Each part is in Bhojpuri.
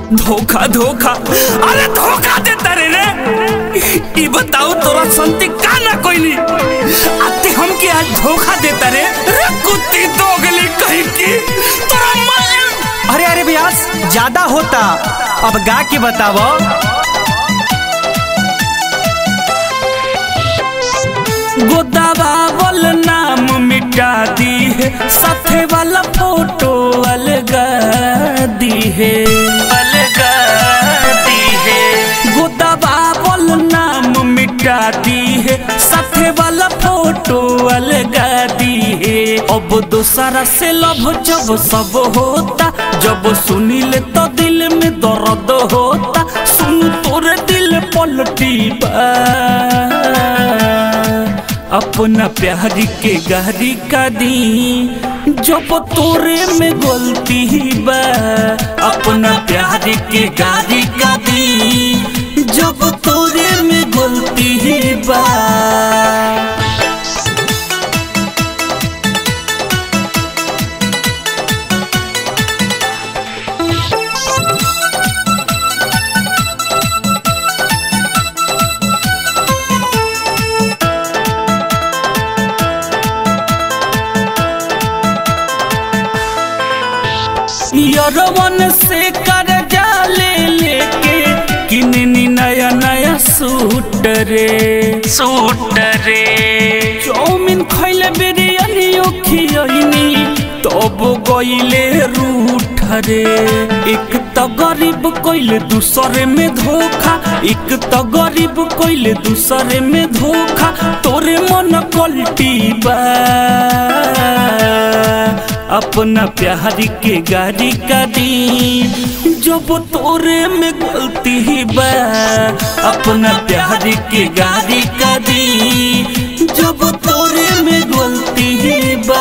धोखा धोखा अरे धोखा देता रे रे ई बताओ तोरा संति का ना कोइली आते हमके आज धोखा देता रे रे कुत्ती दोगली कहीं की तोरा मार अरे अरे ब्यास ज्यादा होता अब गा के बतावो गोदावा वाल नाम मिटा दी है साथे वाला फोटो अलगा दी है अलगा दी है गोदावा वाल नाम मिटा दी है साथे वाला फोटो अलगा दी है अब दूसरा से लव जब सब होता जब सुनील तो दिल में दर्द होता सुन तोरे दिल पलटी बा अपना प्यार के गारी का दी जब तोरे में गलती बा अपना प्यार के गारी का दी जब तोरे में गलती बा यरवन से कर ले लेके किननी नया नया सूट रे सूट रे चौमिन खैले बिरयानी खियनी तब गईले रूठ रे एक तो गरीब कोइले दूसरे में धोखा एक तो गरीब कोइले दूसरे में धोखा तोरे मन कल्टी बा अपना प्यार के गाड़ी का दी जब तोरे में गलती बा अपना प्यार के गाड़ी का दी जब तोरे में गलती बा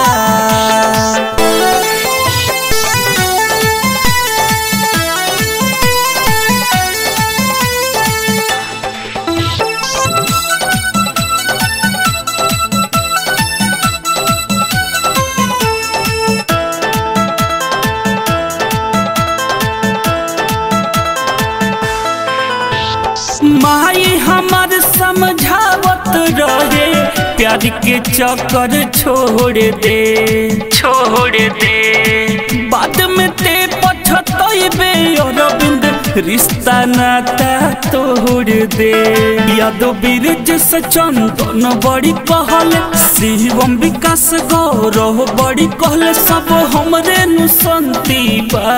माई हमार समझावत रहे प्यार के चक्कर छोड़ दे छोड़ दे बाद में ते पछतइबे अरविंद रिश्ता नाता तोड़ दे यादव बीरज से चंदन बड़ी कहल शिवम विकास गौरव बड़ी कहल सब हमरे नुसंती बा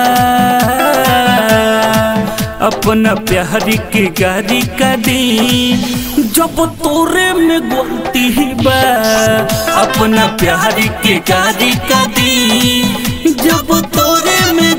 अपना प्यार के गारी का दी जब तोरे में गलती बा अपना प्यार के गारी का दी जब तोरे में